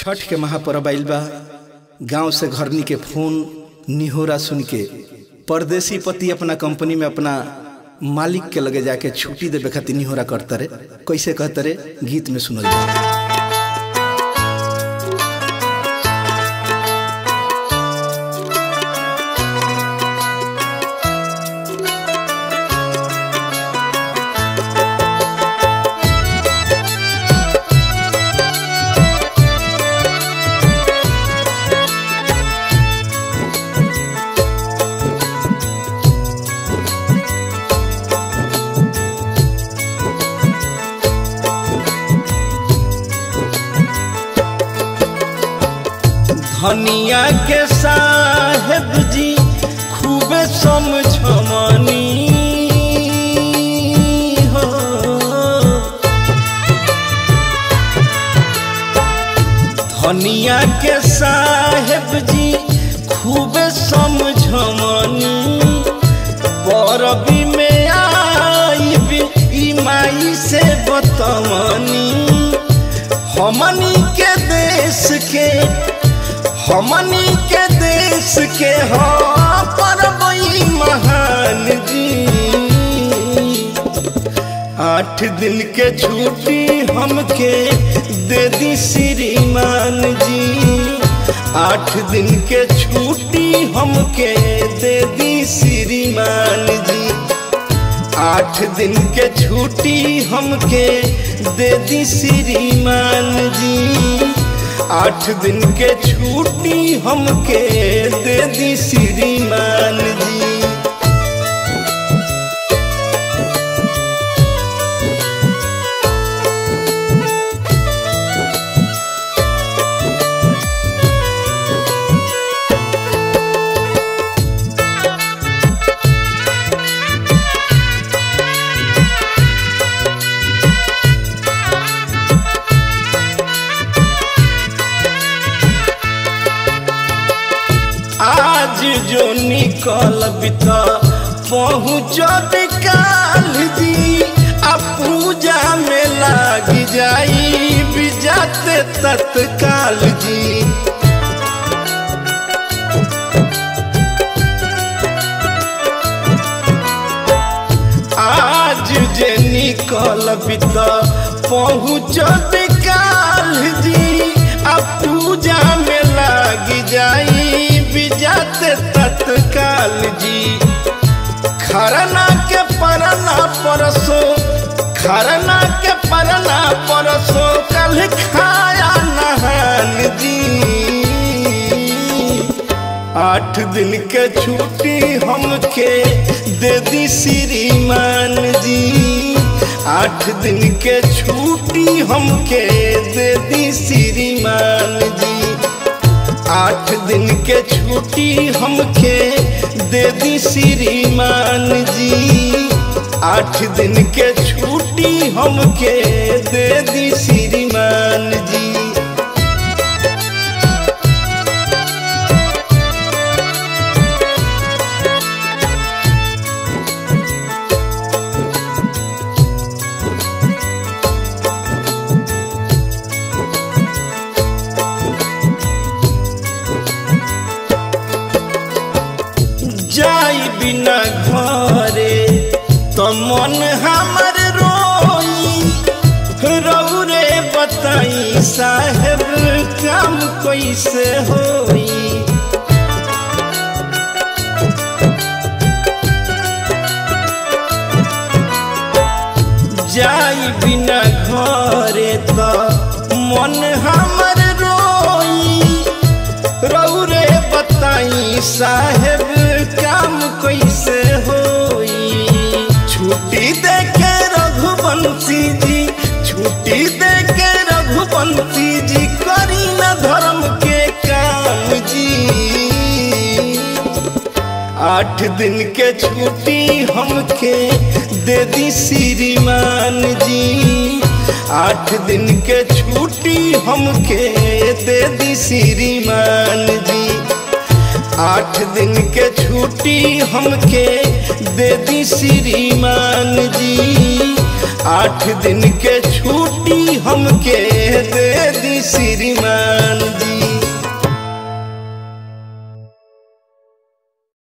छठ के महापर्व आइल बा गांव से घरनी के फोन निहोरा सुन के परदेसी पति अपना कंपनी में अपना मालिक के लगे जाके छुट्टी देवे खातिर निहोरा करता रे कैसे कहता रे गीत में सुनल जा धनिया के साहेब जी खूबे समझमनी हो धनिया के साहेब जी खूबे समझमनी परबी में आई भी ई माई से बतमनी हमनी के देश के हमनी के देश के हो परबई महान जी आठ दिन के छुट्टी हमके दे दी श्रीमान जी आठ दिन के छुट्टी हमके दे दी श्रीमान जी आठ दिन के छुट्टी हमके दे दी श्रीमान जी आठ दिन के छुट्टी हमके दे दी श्रीमान जी आज जो निकल बिता पहुँचब काल जी आ पूजा में लाग जाई बिजाते तत्काल जी आज जे निकल बिता पहुँचब काल जी आ पूजा में लाग जाई बिजाते तत्काल जी खरना के परना परसो खरना के परना परसो कल खाया नहान जी आठ दिन के छुट्टी हमके दे दी श्रीमान जी आठ दिन के छुट्टी हमके दे दी श्रीमान जी आठ दिन के छुट्टी हमके दे दी श्रीमान जी आठ दिन के छुट्टी हमके दे दी श्रीमान जी जाई बिना घरे तो मन हमर रोई रौरे बताई साहेब काम कैसे होई जाई बिना घरे तो मन हमर रोई रौरे बताई साहेब काम कैसे होई छुट्टी दे के रघुवंशी जी छुट्टी दे के रघुवंशी जी करी न धर्म के काम जी आठ दिन के छुट्टी हमके दे दी श्रीमान जी आठ दिन के छुट्टी हमके दे दी श्रीमान जी आठ दिन के छुट्टी हमके दे दी श्रीमान जी आठ दिन के छुट्टी हमके दे दी श्रीमान